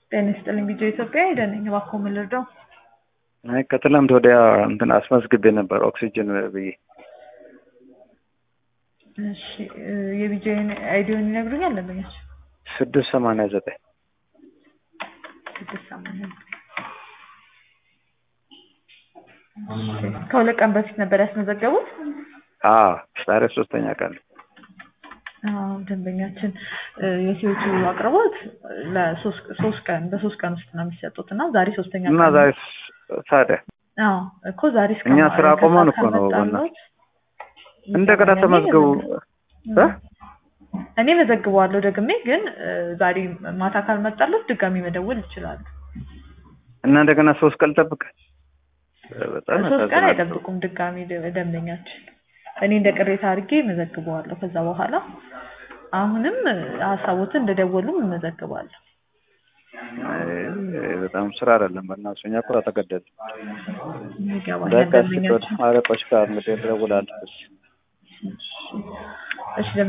ጤና ይስጥልኝ ቪዲዮ ኢትዮጵያ ሄደን ነኝ። እባክዎ ምን ልርዳው? አይ ከትላንት ወዲያ እንትን አስመዝግቤ ነበር ኦክሲጅን ብዬ። እሺ የቪዲዮን አይዲውን ይነግሩኛል? ለምኛች ስድስት ሰማንያ ዘጠኝ ስድስት ሰማንያ ከሁለት ቀን በፊት ነበር ያስመዘገቡት? አዎ ዛሬ ሶስተኛ ቀን ነው። አዎ ደንበኛችን የሲኦቱ አቅርቦት ለሶስት ቀን በሶስት ቀን ውስጥ ነው የሚሰጡት እና ዛሬ ሶስተኛ እና ቀን ዛሬ ዛሬ አዎ እኮ ዛሬ እስከ እኛ ማ- ስራ ከሰዓት ቆመን እኮ ነው ካልመጣልዎት በእናትህ። እንደገና እኔ ተመዝገቡ እ? እኔ መዘግበዋለሁ ደግሜ ግን እ፣ ዛሬ ማታ ካልመጣለት ድጋሚ መደወል ይችላሉ። እና እንደገና ሶስት ቀን ጠብቅ። በጣም ሶስት ቀን ያሳዝናል። አይጠብቁም ድጋሚ ደ- ደንበኛችን። እኔ እንደ ቅሬታ አድርጌ መዘግበዋለሁ። ከዛ በኋላ አሁንም እ፣ ሀሳቦትን እንደደወሉም እመዘግባለሁ። አይ፣ በጣም ስራ አይደለም። በእናትሽ እኛ እኮ ተገደድን። ይገባኛል በቃ እስኪ ደንበኛችን። አለቆች ጋር እንግዲህ እደውላለሁ። እሺ